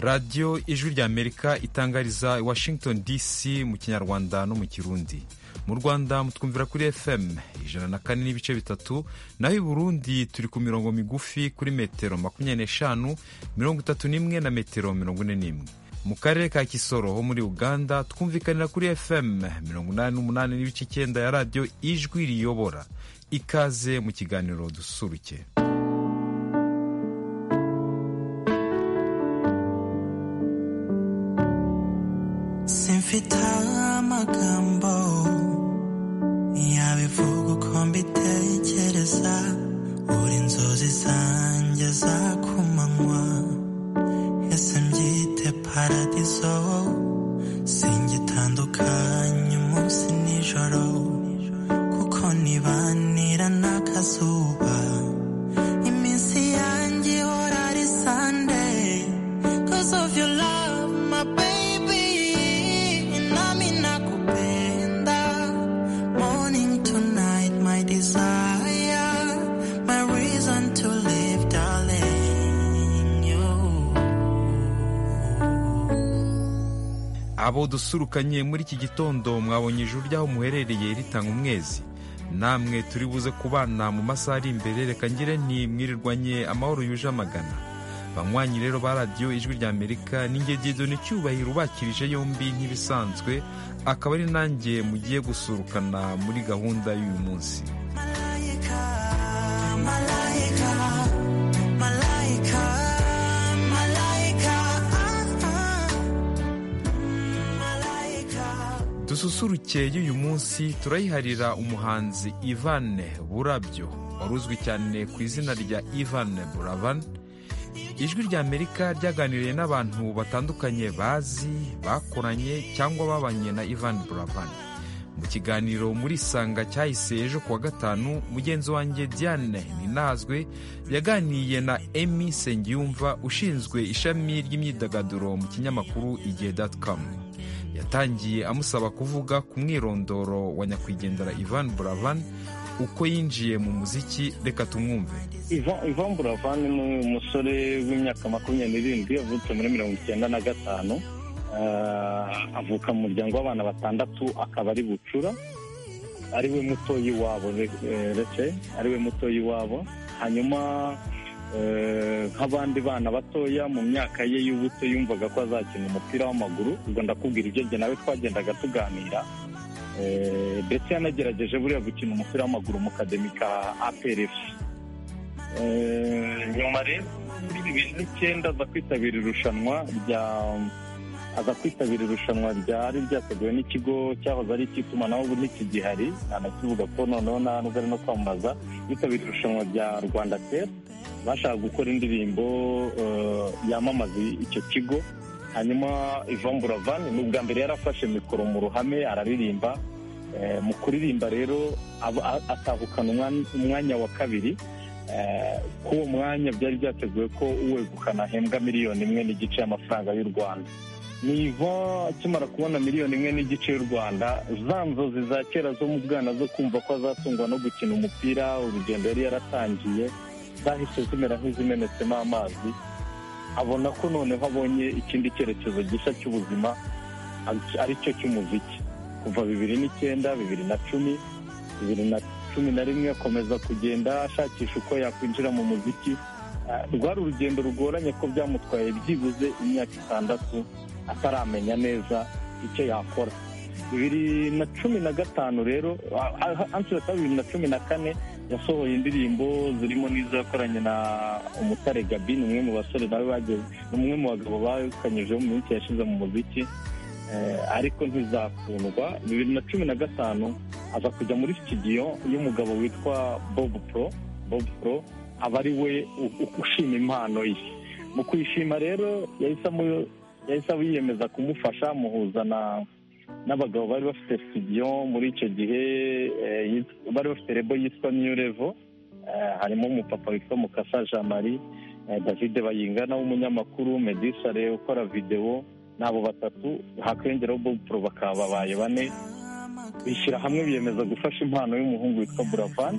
radiyo ijwi ry'amerika itangariza washington dc mu kinyarwanda no mu kirundi mu rwanda mutwumvira kuri fm ijana na kane n'ibice bitatu naho i burundi turi ku mirongo migufi kuri metero makumyabiri n'eshanu mirongo itatu n'imwe na metero mirongo ine n'imwe mu karere ka kisoro ho muri uganda twumvikanira kuri fm mirongo inani n'umunani n'ibice icyenda ya radiyo ijwi riyobora ikaze mu kiganiro dususuruke simfite amagambo yabivuga uko mbitekereza buri inzozi zanjye za kumanywa ese mbyite paradiso singitandukanye umunsi nijoro kuko nibanira n'akazuba iminsi yanjye ihora ari sunday cause of your love my baby nami nakupenda morning to night my desire my reason to live darling you abo dusurukanye muri iki gitondo mwabonye ijuru ry'aho muherereye ritanga umwezi namwe turi buze kubana mu masaha ari imbere reka ngire nti mwirirwanye amahoro yuje amagana banywanyi rero ba radiyo ijwi rya amerika ninjye dido n'icyubahiro ubakirije yombi nk'ibisanzwe akaba ari nanjye mugiye gusurukana muri gahunda y'uyu munsi Malaika, malaika, malaika, malaika, ah, ah. malaika. dususuruke y'uyu munsi turayiharira umuhanzi Ivan burabyo wari uzwi cyane ku izina rya Ivan buravan ijwi rya amerika ryaganiriye n'abantu batandukanye bazi bakoranye cyangwa babanye na Ivan buravan mu kiganiro muri sanga cyahise ejo kuwa gatanu mugenzi wanjye diane ninazwe yaganiriye na emi sengiyumva ushinzwe ishami ry'imyidagaduro mu kinyamakuru igihe com yatangiye amusaba kuvuga ku mwirondoro wa nyakwigendera Ivan Buravan uko yinjiye mu muziki reka tumwumve ivan buravan ni umusore w'imyaka makumyabiri n'irindwi yavutse muri mirongo icyenda na gatanu Ah, avuka mu muryango w'abana batandatu akaba ari bucura ari we mutoyi wabo rece ari we mutoyi wabo hanyuma eh, nk'abandi bana batoya mu myaka ye y'ubuto yumvaga ko azakina umupira w'amaguru ubwo ndakubwira ibyo jye nawe twagendaga tuganira Eh, ndetse yanagerageje buriya gukina umupira w'amaguru mu kademi ka APRF Eh, nyuma rero muri bibiri n'icyenda aza kwitabira irushanwa rya aza kwitabira irushanwa ryari ryateguwe n'ikigo cyahoze ari icy'itumanaho ubu ntikigihari anakivuga ko noneho nta nubwo ari no kwamamaza yitabira irushanwa rya rwanda tep bashaka gukora indirimbo eh, yamamaza icyo kigo hanyuma ivan buravan ni ubwa mbere yari afashe mikoro mu ruhame araririmba Eh, mu kuririmba rero aba- a- atahukana umwan- umwanya wa kabiri Eh, kuri uwo mwanya byari byateguwe ko uwegukana ahembwa miliyoni imwe n'igice y'amafaranga y'u rwanda niva akimara kubona miliyoni imwe n'igice y'u rwanda za nzozi za kera zo mu bwana zo kumva ko azatungwa no gukina umupira urugendo yari yaratangiye zahise zimera nk'izimenetsemo amazi abona ko noneho abonye ikindi cyerekezo gishya cy'ubuzima ari- ari cyo cy'umuziki kuva bibiri n'icyenda bibiri na cumi bibiri na cumi na rimwe akomeza kugenda ashakisha uko yakwinjira mu muziki Ah, rwari urugendo rugoranye ko byamutwaye byibuze imyaka itandatu ataramenya neza icyo yakora bibiri na cumi na gatanu rero ansira ka bibiri na cumi na kane yasohoye indirimbo zirimo n'izo yakoranye na umutare gabi ni umwe mu basore nawe bageze ni umwe mu bagabo bakanyijeho mu minsi yashize mu muziki Eh, ariko ntizakundwa bibiri na cumi na gatanu aza kujya muri studio y'umugabo witwa bob pro bob pro aba ari we u- u- ushima impano ye mu kuyishima rero yahise amu- yahise yiyemeza kumufasha amuhuza na n'abagabo bari bafite studio muri icyo gihe eh, yit- bari bafite rebo yitwa new level Eh, harimo umupapa witwa mukasa jean marie eh, david bayingana w'umunyamakuru medisare ukora videwo n'abo batatu hakiyongeraho bob pro bakaba babaye bane bishyira hamwe biyemeza gufasha impano y'umuhungu witwa buravan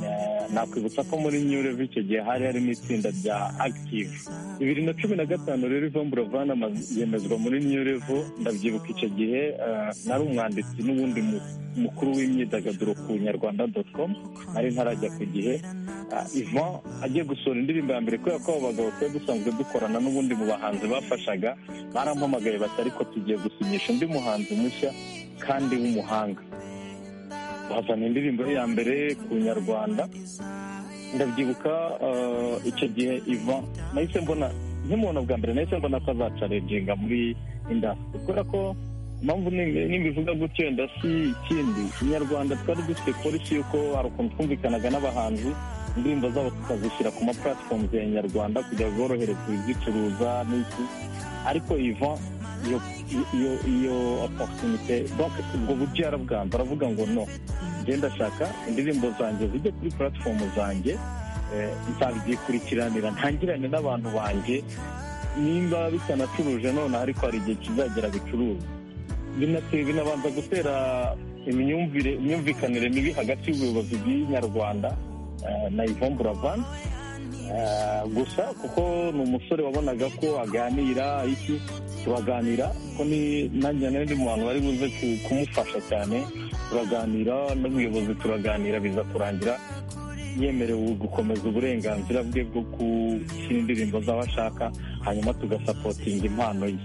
Eh, nakwibutsa ko muri new level icyo gihe hari harimo itsinda rya active bibiri na cumi na gatanu rero Yvan buravan amaze yemezwa muri new level ndabyibuka icyo gihe eh, nari umwanditsi n'ubundi mu- mukuru w'imyidagaduro ku nyarwanda dot com nari ntarajya ku gihe Ah, Yvan agiye gusohora indirimbo ya mbere kubera ko abo bagabo twari dusanzwe dukorana n'ubundi mu bahanzi bafashaga barampamagaye bati ariko tugiye gusinyisha undi muhanzi mushya kandi w'umuhanga bazana indirimbo ye ya mbere ku nyarwanda ndabyibuka eh, icyo gihe iva nahise mbona nk'umuntu bwa mbere nahise mbona ko azacareginga muri indasitiri kubera ko impamvu ni- nimbivuga gutyo wenda si ikindi inyarwanda twari dufite polisi y'uko hari ukuntu twumvikanaga n'abahanzi indirimbo zabo tukazishyira ku ma platforms ya nyarwanda kugira ngo zorohereze kuzicuruza n'iki ariko ivan iyo iyo iyo opportunité donc ubwo buryo yarabwanze aravuga ngo no njye ndashaka indirimbo zanjye zijye kuri platform zanjye eh, nzabyikurikirana ntangirane n'abantu banjye nimba bitanacuruje noneho ariko hari igihe kizagera bicuruza binateye binabanza gutera imyumvire imyumvikanire mibi hagati y'ubuyobozi bw'inyarwanda eh, na Yvan Buravan Eh, gusa kuko ni umusore wabonaga ko aganira iki turaganira ko ni nanjye n'undi muntu wari buze ku- kumufasha cyane turaganira n'ubuyobozi turaganira biza kurangira yemerewe gukomeza uburenganzira bwe bwo gukina indirimbo z'abo ashaka hanyuma tugasapotinga impano ye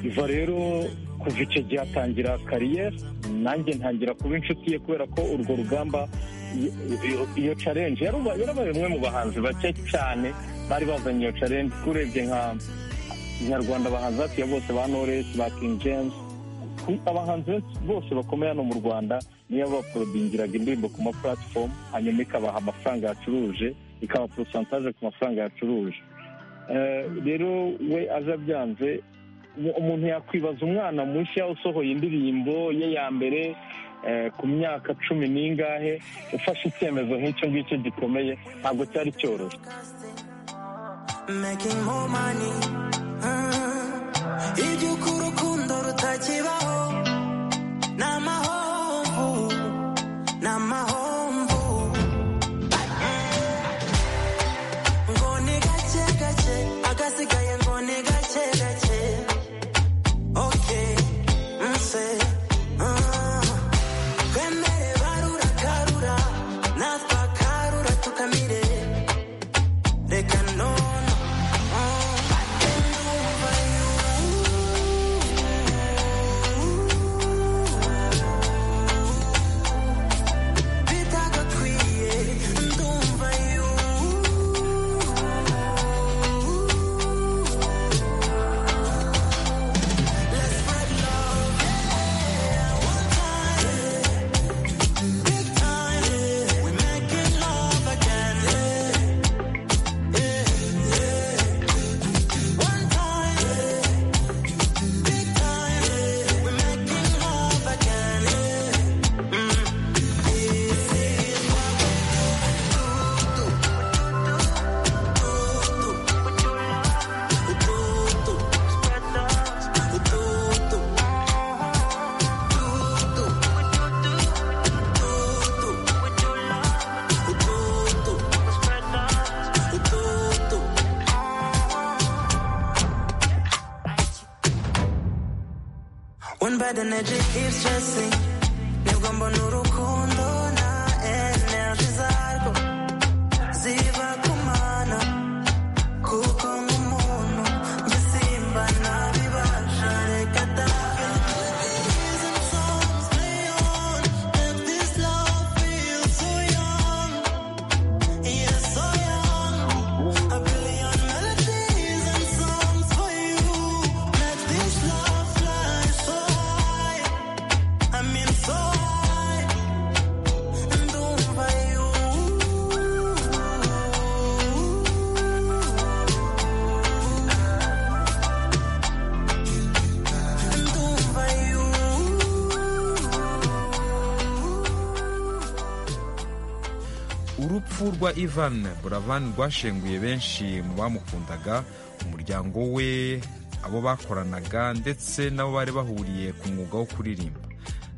iva rero kuva icyo gihe atangira kariyeri nanjye ntangira kuba inshuti ye kubera ko urwo rugamba i- i- iyo challenge yaruba- yarabaye umwe mu bahanzi bake cyane bari bazanye iyo challenge urebye nka nyarwanda abahanzi batuye bose ba knowless ba king james ku- abahanzi benshi- bose bakomeye hano mu rwanda niyo baporodingiraga indirimbo ku ma platform hanyuma ikabaha amafaranga yacuruje ikaba porosantaje ku mafaranga yacuruje Eh, rero we aje abyanze umu- umuntu yakwibaza umwana mushya usohoye indirimbo ye ya mbere eh, ku myaka cumi n'ingahe ufashe icyemezo nk'icyo ngicyo gikomeye ntabwo cyari cyoroshye making more money uh, iby'uko urukundo rutakibaho ni amahomvu ni amahomvu Mm. ngo ni gake gake agasigaye ngo ni gake gake okay nse ah. twemere barura karura natwe akarura tukamire reka none bitagakwiye ndumva yu Let's spread love, yeah, one time, big time, yeah. We're making love again, yeah. One time, big time, we're making love again. This is what we do, do, do, do, do, spread love, do, do, do, do, do, spread love, do, do. One bad energy keeps stressing. Nibwo mbona urukundo na energy zarwo ziva kumana. Kuko nk'umuntu njye simba ntabibasha reka da. Melodies and songs play on. Let this love feel so young. Yes, so young. A billion melodies and songs for you. Let this love fly so high. I mean so high. And over you. And over you. urupfu rwa ivan buravan rwashenguye benshi mu bamukundaga umuryango we abo bakoranaga ndetse n'abo bari bahuriye ku mwuga wo kuririmba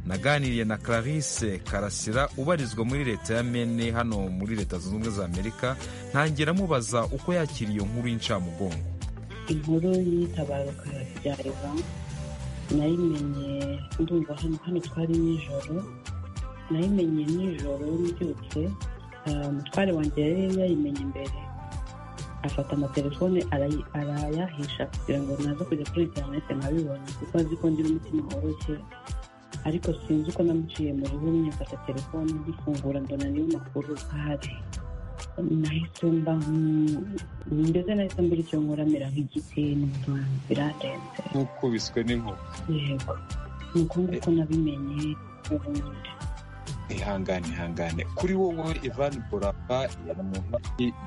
naganiriye na Clarisse Karasira ubarizwa muri leta ya Maine hano muri leta zunze ubumwe za Amerika ntangira mubaza uko yakiriye iyo nkuru y'incamugongo inkuru y'itabaruka rya eva nayimenye ndumva hano hano twari nijoro nayimenye nijoro mbyutse ah, mutware wanjye yari yayimenye mbere afata amatelefone arayi- arayahisha kugira ngo naza kujya kuri interinete nkabibona kuko azi ko ngira umutima woroshye ariko sinzi uko namuciye mu rihumye mfata telefone ndifungura mbona niyo makuru ahari nahise mba nk- mbese nahise mbura icyo nkoramira nk'igiti n'umuntu birarenze nk'ukubiswe n'inkuba yego ni uko nguko nabimenye ubundi ihangane ihangane kuri wowe ivan burapa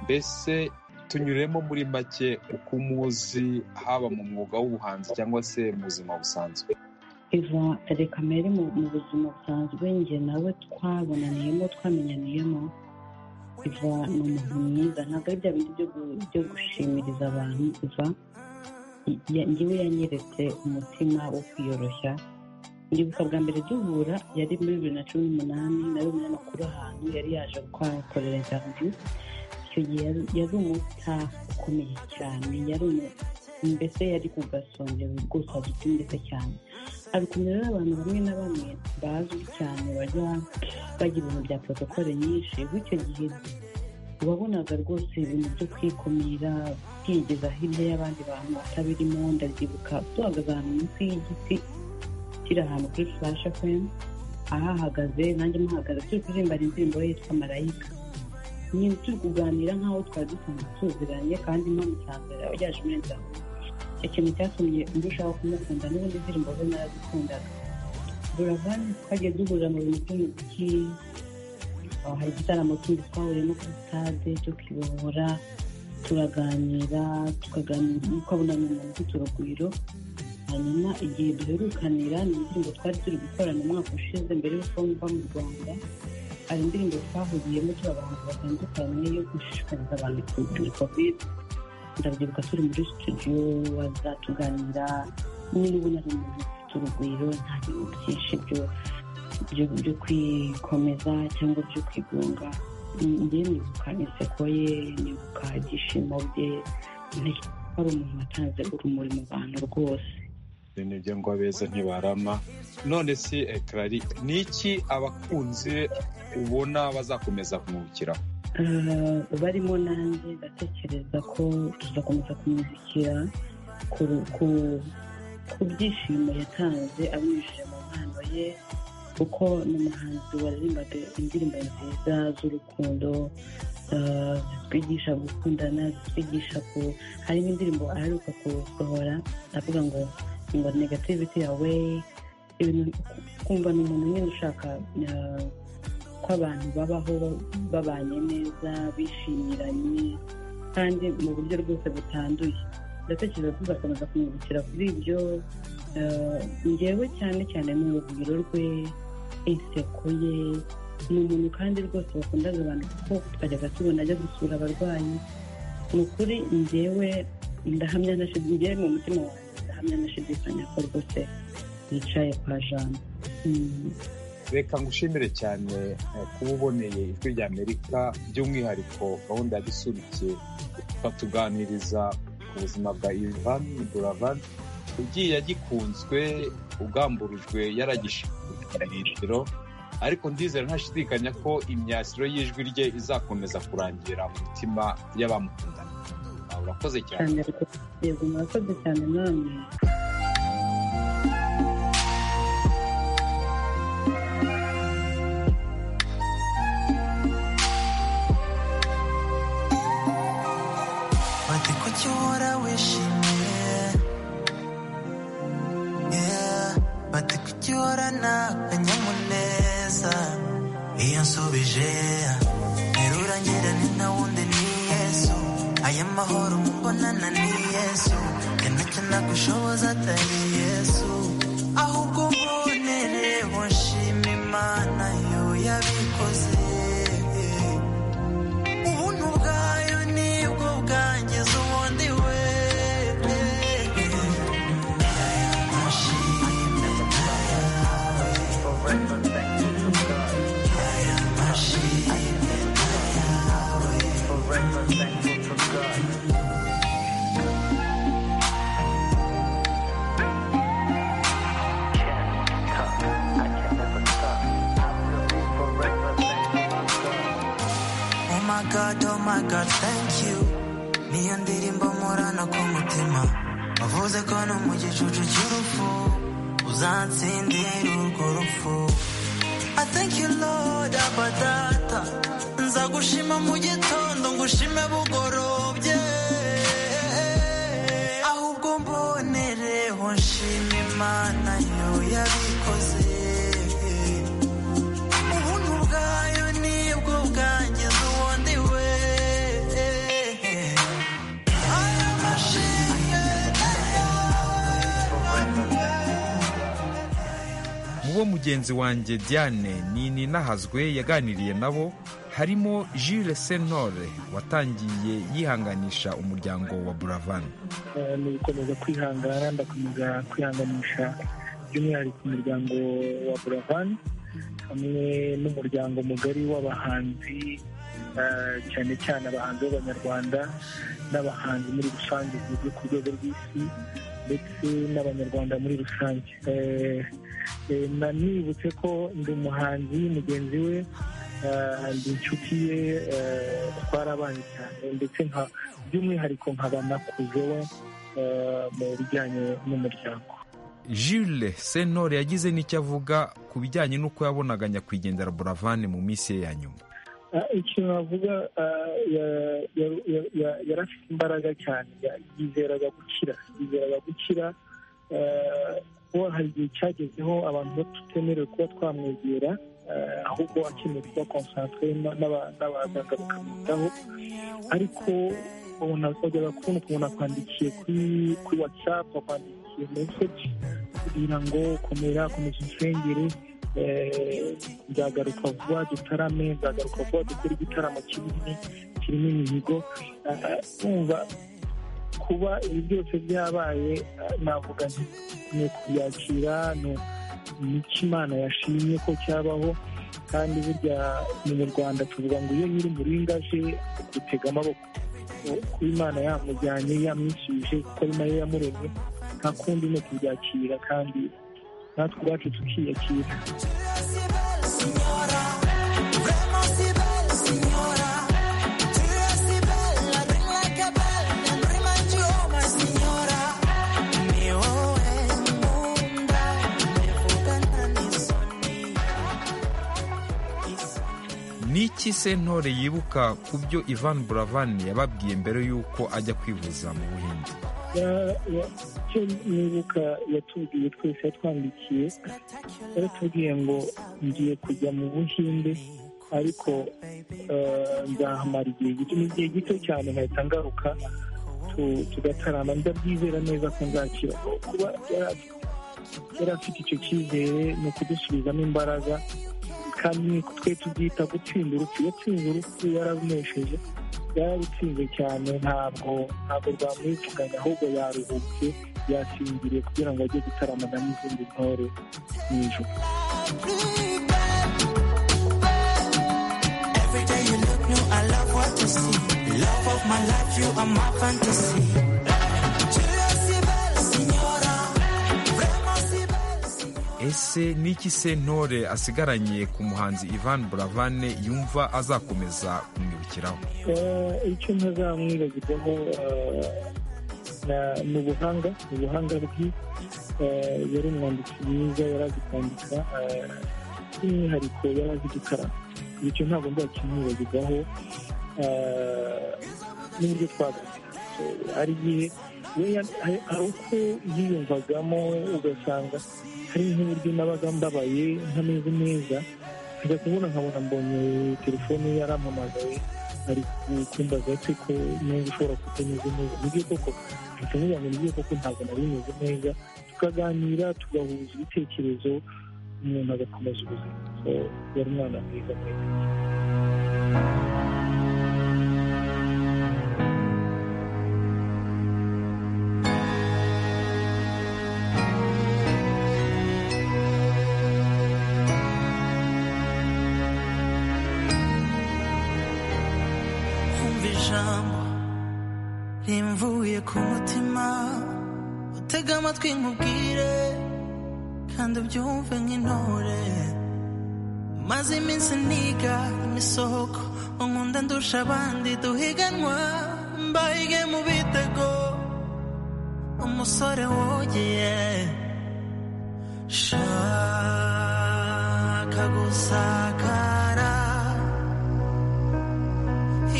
mbese tunyuremo muri make uko umuzi haba mu mwuga w'ubuhanzi cyangwa se mu buzima busanzwe iva reka mbere mu mu buzima busanzwe njye nawe twabonaniyemo twamenyaniyemo iva ni umuntu mwiza ntabwo ari bya bindi byo gu- byo gushimiriza abantu iva ya- njyewe yanyeretse umutima wo kwiyoroshya ndibuka bwa mbere duhura yari muri bibiri na cumi n'umunani nawe umunyamakuru ahantu yari yaje kuhakorera interview icyo gihe yari- yari umuta ukomeye cyane yari umu- mbese yari ku gasongero rwose adutumbitse cyane hari ukuntu rero abantu bamwe na bamwe bazwi cyane bajya bagira ibintu bya protokole nyinshi bityo gihe wabonaga rwose ibintu byo kwikumira byigeza hirya y'abandi bantu batabirimo ndabyibuka duhagaze ahantu munsi y'igiti kiri ahantu kuri flash fm ahahagaze nanjye muhagaze turi kuririmba indirimbo ye yitwa marayika nyine turi kuganira nk'aho twari dusanzwe tuziranye kandi mpamusanze yaje muri nzanzwe ikintu cyatumye ndushaho kumukunda n'ubundi indirimbo ze narazikundaga buravan twagiye duhurira mu bintu by'umuziki aho hari igitaramo kindi twahuriyemo kuri sitade tukibohora turaganira tukaganira ukabona ni umuntu ufite urugwiro hanyuma igihe duherukanira ni indirimbo twari turi gukorana umwaka ushize mbere y'uko mva mu rwanda hari indirimbo twahuriyemo turi abantu batandukanye yo gushishikariza abantu kurwanya kovide ndabyibuka turi muri studio bazatuganira niba ubona ari umuntu ufite urugwiro nta bintu byinshi byo byo- byo kwikomeza cyangwa byo kwigunga njye nibuka inseko ye nibuka ibyishimo bye ntekereza ko ari umuntu watanze urumuri mu bantu rwose Ibyo ni ibyo ngo abeza ntibarama none si ekarari ni iki abakunzi ubona bazakomeza kumwubukiraho Eh, barimo nanjye ndatekereza ko tuzakomeza kumuzikira ku ku- ku byishimo yatanze abinyujije mu mpano ye kuko ni umuhanzi waririmbaga indirimbo nziza z'urukundo eh, zitwigisha gukundana zitwigisha ku hari n'indirimbo aheruka kusohora avuga ngo ngo negativity yawe ibintu kumva ni umuntu nyine ushaka eh, ko abantu babaho babanye neza bishimiranye kandi mu buryo rwose butanduye ndatekereza ko uzakomeza kumwibukira kuri ibyo eh, ngewe cyane cyane ni urugwiro rwe inseko ye ni umuntu kandi rwose bakundaga abantu kuko twajyaga tubona ajya gusura abarwayi ni ukuri ngewe ndahamya na shidi ngewe mu mutima wanjye ndahamya na shidikanya ko rwose yicaye kwa jambo Mm. reka ngushimire cyane eh, kuba uboneye ijwi rya amerika by'umwihariko gahunda ya gisurike batuganiriza ku buzima bwa ivan buravan ugiye agikunzwe ugamburujwe yaragishiro ariko ndizera ntashidikanya ko imyasiro y'ijwi rye izakomeza kurangira mu mitima y'abamukundana Ah, urakoze cyane cyane rwose yego murakoze cyane namwe I think what you what I wish Yeah Bate kukiora na kanyamuneza Iyansubije Nterura ngira ni nta wundi ni Yesu Aya mahoro mumbonana ni Yesu Yanacyo nagushoboza atari Yesu Ahubwo mbonereho nshima Imana yo yabikoze ubuntu bwayo nibwo bwangiza ubundi we Nshimira god oh my god thank you niyo ndirimbo mporana ku mutima wavuze ko no mu gicucu cy'urupfu uzansindira urwo rupfu i thank you lord aba data nzagushima mu gitondo ngushime bugorobye ahubwo mbonereho nshima imana yo yabikoze ubuntu bwayo nibwo bwangiza uwundi we aya mashimwe mu bo mugenzi wanjye diane ni ninahazwe yaganiriye nabo harimo Jules sentore watangiye yihanganisha umuryango wa buravan Eh, ni ugukomeza kwihangana ndakomeza kwihanganisha by'umwihariko umuryango wa buravani hamwe n'umuryango mugari w'abahanzi eh, cyane cyane abahanzi b'abanyarwanda n'abahanzi muri rusange zizwi ku rwego rw'isi ndetse n'abanyarwanda muri rusange Eh, eh, na nibutse ko ndi umuhanzi mugenzi we eh, ndi inshuti ye eh, twarabanye cyane ndetse nka by'umwihariko nkaba nakuze we eh, mu bijyanye n'umuryango Jules sentore yagize n'icyo avuga ku bijyanye n'uko yabonaga nyakwigendera buravan mu minsi ye ya nyuma Ah, ikintu navuga ah, ya- ya- ya- ya- yari afite imbaraga cyane ya- yizeraga gukira yizeraga gukira Ah, kuko hari igihe cyagezeho abantu tutemerewe kuba twamwegera ah, ahubwo akeneye kuba konsantere n'abaganga bakamwitaho ariko ubona wajyaga kubona ukuntu akwandikiye kuri kuri watsapu akwandikiye meseji kugira ngo komera komeza unsengere eh, nzagaruka vuba dutarame nzagaruka vuba dukore igitaramo kinini kirimo imihigo Ah, numva kuba ibi byose byabaye ah, navuga nti ni ukubyakira ni- ni icyo imana yashimye ko cyabaho kandi burya ni mu rwanda tuvuga ngo iyo nyiri umuringa aje dutega amaboko kuba imana yamujyanye yamwishyuje kuko ari nayo yamuremye nta kundi ni ukubyakira kandi natwe ubwacu tukiyakira ni iki sentore yibuka ku byo ivan buravan yababwiye mbere y'uko ajya kwivuza mu buhinde Ya- ya- icyo nibuka yatubwiye twese yatwandikiye yaratubwiye ngo ngiye kujya mu buhinde ariko eh, nzahamara igihe gito ni igihe gito cyane nkahita ngaruka tu- tugatarama ndabyizera neza ko nzakira kuba yari afite- yari afite icyo cyizere ni ukudusubizamo imbaraga kandi ni twe tubyita gutsinda urupfu yatsinze urupfu yararunesheje yararutsinze cyane ntabwo ntabwo rwamwivuganya ahubwo yaruhutse yasinziriye kugira ngo ajye gutaramana n'izindi ntore mu ijoro Every day you look new, I love what you see. Love of my life, you are my fantasy. ese ni iki sentore asigaranye ku muhanzi ivan buravan yumva azakomeza kumwibukiraho Eh, icyo ntazamwibagirwaho eh, na- ni ubuhanga ni ubuhanga bwe Eh, yari umwanditsi mwiza yari azi kwandika eh, by'umwihariko yari azi gukaraba icyo ntabwo nzakimwibagirwaho eh, n'uburyo twaganira Eh, hari igihe we ya- hari hari uko yiyumvagamo ugasanga hari nk'uburyo nabaga mbabaye ntameze neza njya kubona nkabona mbonye telefone yarampamagaye ari kumbaza se ko niba ushobora kutameze neza nibyo koko ahita amubwira ngo nibyo koko ntabwo nari meze neza tukaganira tugahuza ibitekerezo umuntu agakomeza ubuzima So, yari umwana mwiza mwiza Umva ijambo rimvuye ku mutima utega amatwi nkubwire kandi ubyumve nk'intore maze iminsi niga imisoko unkunda ndusha abandi duhiganwa mbaige mu bitego umusore wogeye shaka gusakara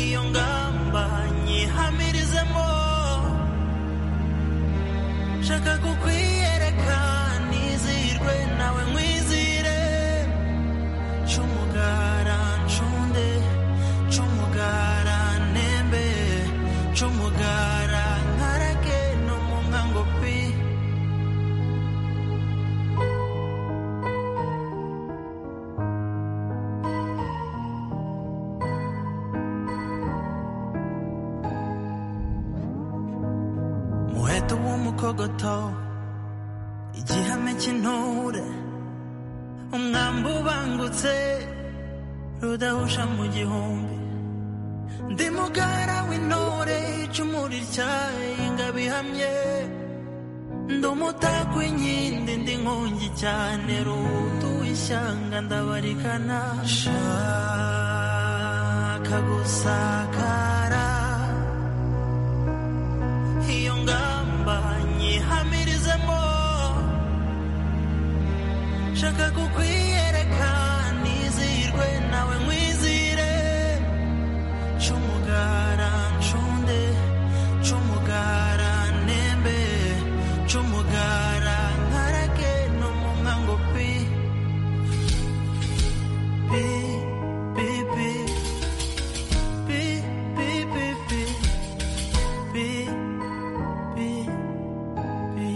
iyo ngamba nyihamirizemo shaka kukwiyereka nizirwe nawe nkwizire cumugara ncunde cumugara ntembe cumugara nkarage no mu nkango pi muheto w'umukogoto igihame cy'intore umwambi ubangutse rudahusha mu gihumbi ndi mugara w'intore icumu rityaye ingabo ihamye ndi umutako w'inkindi ndi nkongi cyane rutuye ishyanga ndabarikana shaka gusakara iyo ngamba nyihamirizemo shaka kukwiyereka nizirwe nawe nkwizire cumugara ncunde cumugara ntembe cumugara nkarage no mu nkango pi pi pi pi pi pi pi pi pi pi pi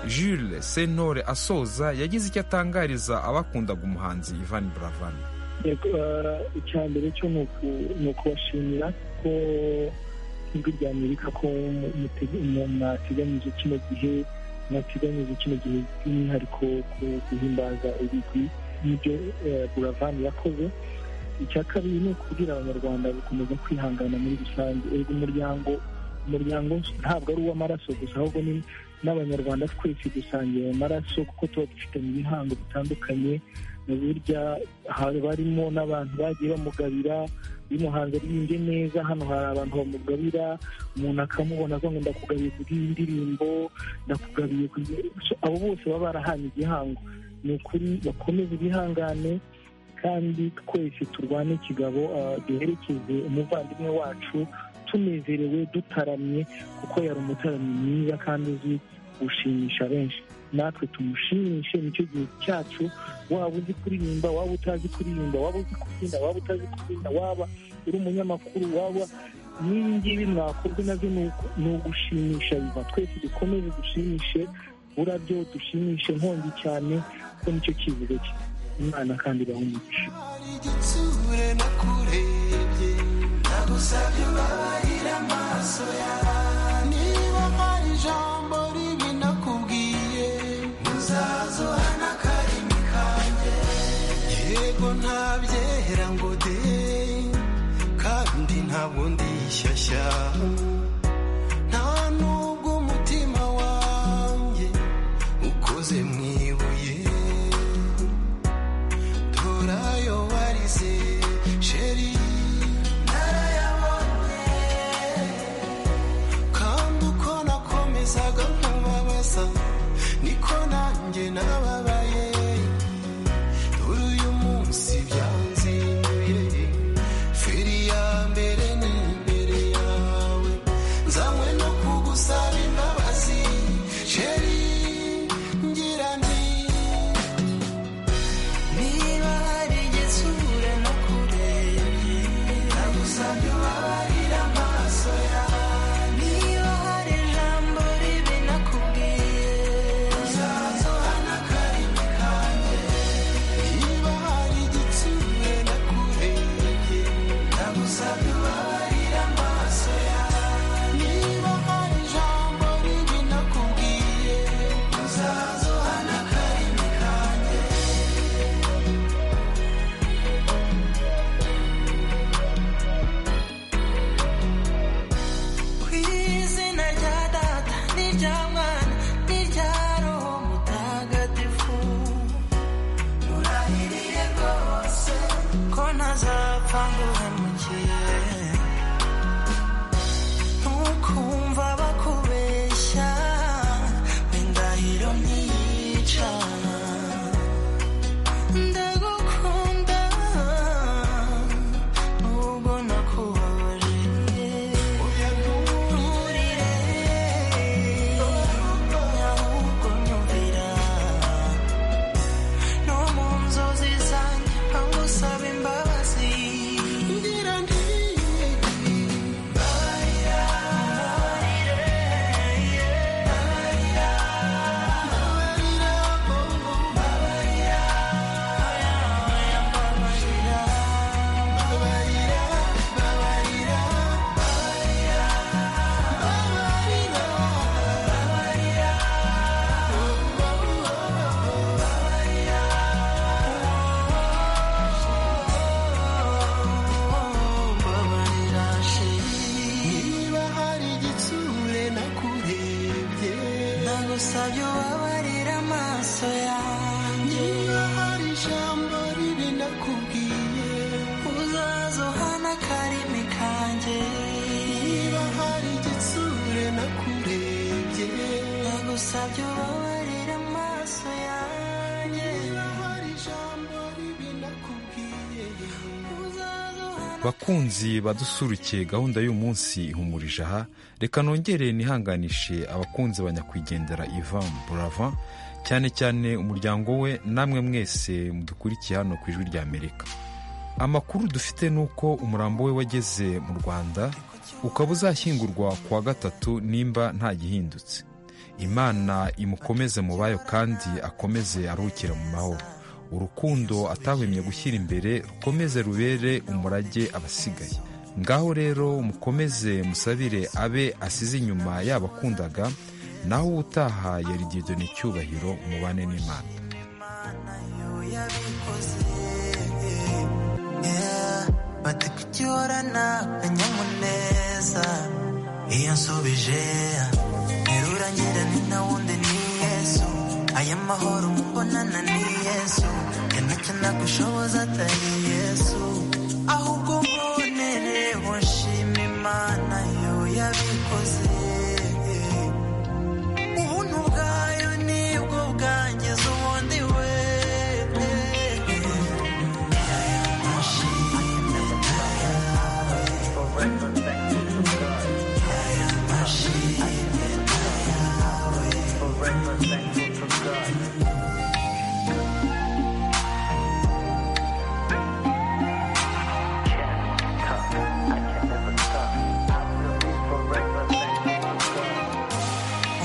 jules sentore asoza yagize icyo atangariza abakundaga umuhanzi ivan buravan Yego, eh, icya mbere cyo ni uku- ni ukubashimira ko ijwi rya amerika ko mu- mutege- mu- mwateganyije kino gihe mwateganyije kino gihe by'umwihariko ku guhimbaza ibigwi n'ibyo eh, buravan yakoze icya kabiri ni ukubwira abanyarwanda gukomeza kwihangana muri rusange erega umuryango umuryango ntabwo ari uw'amaraso gusa ahubwo ni n'abanyarwanda twese dusangiye ayo maraso kuko tuba dufitanye ibihango bitandukanye na burya hari barimo n'abantu bagiye bamugabira iyo umuhanzi aririmbe neza hano hari abantu bamugabira umuntu akamubona avuga ngo ndakugabiye ku bw'iyi ndirimbo ndakugabiye ku bw'iyi-" So, abo bose baba barahanye igihango ni ukuri bakomeze ibihangane kandi twese turwane ikigabo ah, duherekeze umuvandimwe wacu tunezerewe dutaramye kuko yari umutaramyi mwiza kandi uzi gushimisha benshi natwe tumushimishe nicyo gihe cyacu waba uzi kuririmba waba utazi kuririmba waba uzi kubyina waba utazi kubyina waba uri umunyamakuru waba n'ibi ngibi mwakorwe nabyo ni uku- ni ugushimisha biva twese dukomeze dushimishe burabyo dushimishe nkongi cyane kuko nicyo kivugo cye imana kandi bahumugisha igitsure nakurebye nagusabye ubabarira amaso yawe niba hari ijambo ribi nakubwiye muzaza uhana akarimi kanjye yego ntabyehera ngo de kandi ntabwo ndishyashya nta nubwo umutima wanjye ukoze mu ibuye turayo warize sheri narayabonye kandi uko nakomezaga nkubabaza niko nanjye nababaye dore uyu munsi byanzinduye feri ya mbere ni imbere yawe ntazapfa ngo uhemukire ntukumva bakubeshya n'indahiro ntiyica ndagukunda nubwo nakubabaje nturire ahubwo nyumvira no mu nzozi zanjye aho usaba imbabazi ngira nti marira marira marira marira marira marira marira marira marira mbabarira sheri niba hari igitsure nakurebye nagusabye ubabarira amaso yanjye niba hari ijambo ribi nakubwiye uzaze uhana akarimi kanjye niba hari igitsure nakurebye nagusabye ubabarira amaso yanjye niba hari ijambo ribi nakubwiye uzaze uhana bakunzi badusurukiye gahunda y'umunsi ihumurije aha reka nongere nihanganishe abakunzi banyakwigendera ivan burava cyane cyane umuryango we namwe mwese mudukurikiye hano ku ijwi ry'amerika amakuru dufite ni uko umurambo we wageze mu rwanda ukaba uzashyingurwa ku wa gatatu nimba nta gihindutse imana imukomeze mu bayo kandi akomeze aruhukira mu mahoro urukundo atahwemye gushyira imbere rukomeze rubere umurage abasigaye ngaho rero mukomeze musabire abe asize inyuma yabakundaga naho ubutaha yari gidoni cyubahiro mubane n'imana bati kugihorana akanyamuneza iyo nsubije ntirurangira ni nta wundi ni yesu aya mahoro mubonana ni yesu yanacyo nagushoboza atari yesu ahubwo mbonere bushima imana yo yabikoze ubuntu bwayo nibwo bwangiza ubundi we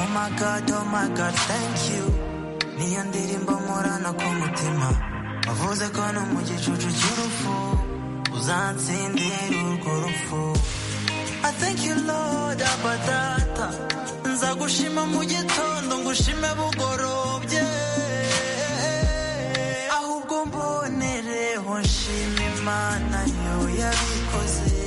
Oh my god, oh my god, thank you. Niyo ndirimbo nkorana ku mutima wavuze ko no mu gicucu cy'urupfu uzansindira urwo rupfu I thank you Lord Abba Data nzagushima mu gitondo ngushime bugorobye ahubwo mbonereho nshima Imana yo yabikoze